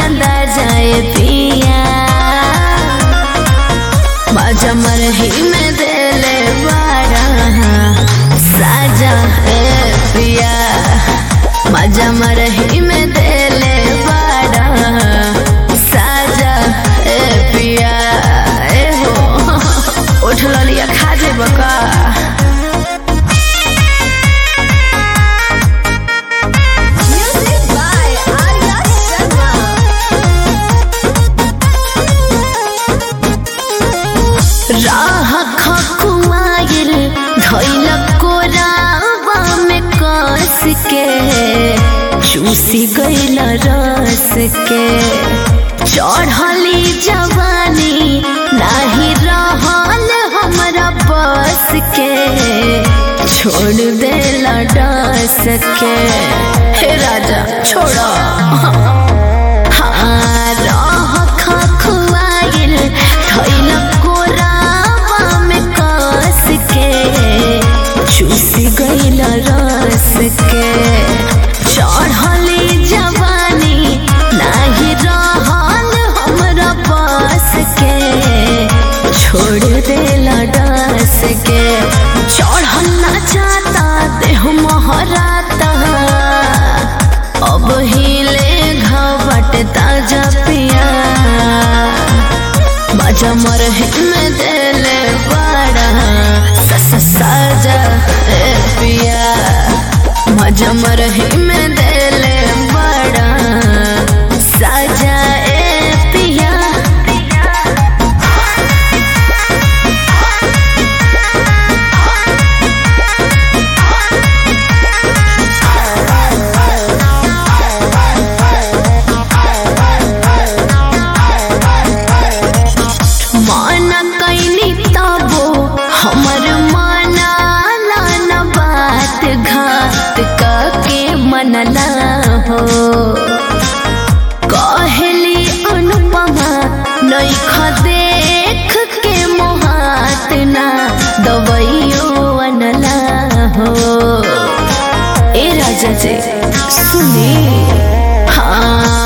अंदाजाए पिया मजा मरही में देले बड़ा साजा ए पिया मजा मरही में देले बड़ा साजा ए पिया ए हो उठ लिया खा जेब का Music by Arya Sharma. राह खकुआइल धैल कोरावा में कस के चूसी गइल रस के चढ़ली जवानी नाही रहल हमरा बस के छोड़ देला डस के हे राजा छोड़ा हाँ, रह खखुआइल धइल कोरावा में कस के चूसी गइल रस के चढ़ली जवानी नाही रहल हमरा बस के छोड़ देला डस के चढ़ल ना जाता देह महराता अब हिले घावट ताजा पिया मजा मरही में देले बड़ा सस साजा ए पिया मजा मरही में देले बड़ा साजा ए पिया माना कैनी तबो हमर माना लाना बात घात काके मनला हो कहली अनुपमा नैख देख के मोहात ना दवाइयो अनला हो ए राजा जी सुनी हाँ